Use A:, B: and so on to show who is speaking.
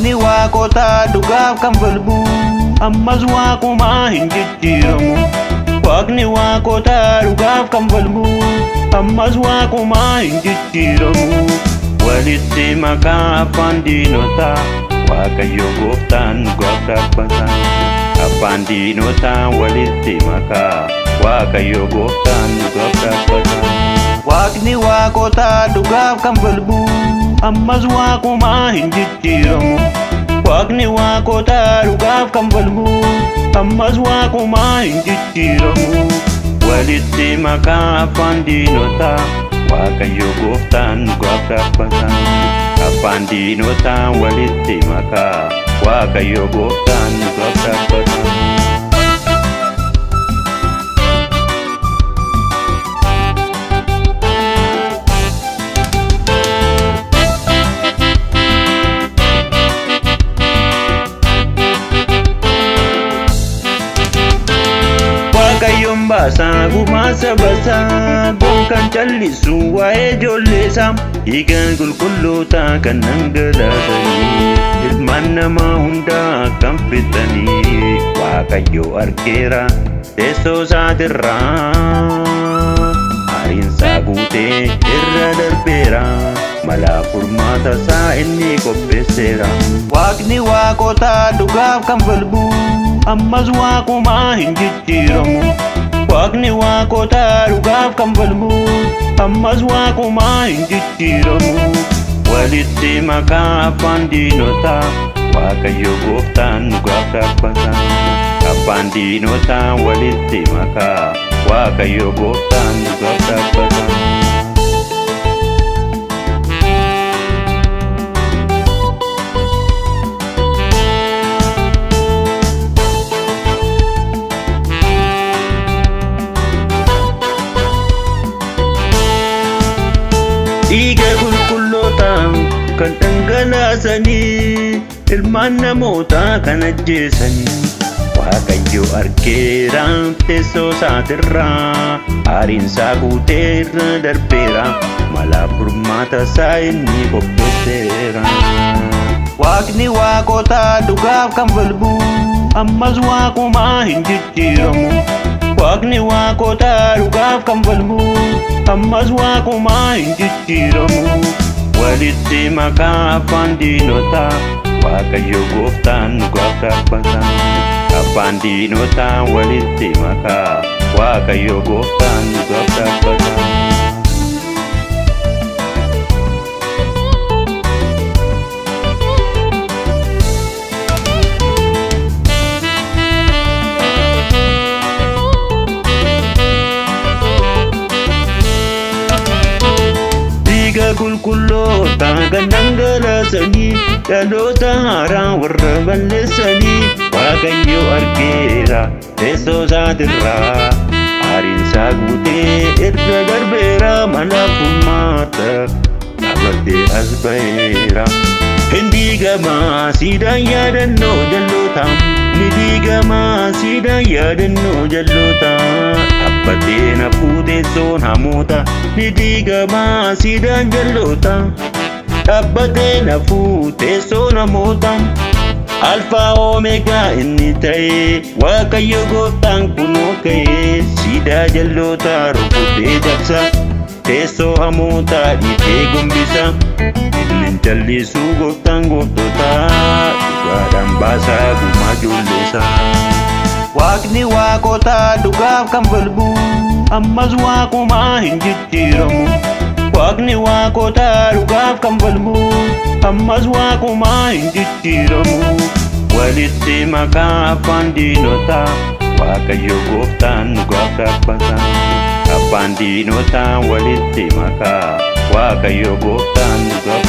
A: Waaqni waaqotaa dhugaaf kan falmu ammas waaqumaa hin jijjiiramu. Waaqni waaqotaa dhugaaf kan falmu ammas waaqumaa hin jijjiiramu. Walitti makaa afaan diinotaa Waaqayyo gooftaan dhugaaf dhaabbata. Afaan diinotaa walitti makaa Waaqayyo gooftaan dhugaaf dhaabbata. Waaqni waaqotaa dhugaaf kan falmu ammas waaqumaa hin jijjiiramu. Waaqni waaqotaa dhugaaf kan falmu ammas waaqumaa hin jijjiiramu. Walitti makaa afaan diinotaa Waaqayyo gooftaan dhugaaf dhaabbata. Afaan diinotaa walitti makaa Waaqayyo gooftaan dhugaaf dhaabbata. Waaqayyoon baasaa gumaa sabasaa gonkan callisu waa'ee ijoolleesaa dhiigaan qulqullootaa kan dhangalaasanii ilmaan namaa hundaa kan fixanii Waaqayyo argeera teessoo isaatirraa aariinsaa guutee irra darbeera malaa furmaata isaa inni qopheesseera. Waaqni waaqotaa dhugaaf kan falmu ammas waaqumaa hin jijjiiramu. Waaqni waaqotaa dhugaaf kan falmu ammas waaqumaa hin jijjiiramu. Walitti makaa afaan diinotaa Waaqayyo gooftaan dhugaaf dhaabbata. Afaan diinotaa walitti makaa Waaqayyo gooftaan dhugaaf dhaabbata. dhiiga qulqullootaa kan dhangalaasanii ilmaan namootaa kan ajjeesanii waaqayyo argeera teessoo isaatirraa aariinsaa guutee irra darbeera malaa furmaata isaa inni qopheesseera. Waaqni waaqotaa dhugaaf kan falmu ammas waaqumaa hin jijjiiramu. Waaqni waaqotaa dhugaaf kan falmu ammas waaqumaa hin jijjiiramu. Walitti makaa afaan diinotaa Waaqayyo gooftaan dhugaaf dhaabbata. Afaan diinotaa walitti makaa Waaqayyo gooftaan dhugaaf dhaabbata. dhiiga qulqulloota kan dhangalaasanii dhaloota haaraa warra balleessanii waaqayyo argeera teessoo isaatirraa aariinsaa guutee irra darbeera mana furmaata dhaabbattee as ba'eera. Hin diigamaa siidaan yaadannoo jalloota ni diigamaa siidaan yaadannoo jalloota dhaabbattee na fuuteessoon hamoota ni diigamaa siidaan jalloota dhaabbattee na fuuteessoon hamoota. Alfaa Omeegaa inni ta'e Waaqayyo gooftaan kunoo ka'ee siidaa jalloota rukutee dabsa teessoo hamootaa dhiitee gombisa inni jallisuu gooftaan gooftootaa dhugaadhaan baasaa gumaa ijoolleessa. Waaqni waaqotaa dhugaaf kan falmu ammas waaqumaa hin jijjiiramu. Waaqni waaqotaa dhugaaf kan falmu ammas waaqumaa hin jijjiiramu. Walitti makaa afaan diinotaa Waaqayyo gooftaan dhugaaf dhaabbata. Afaan diinotaa walitti makaa Waaqayyo gooftaan dhugaaf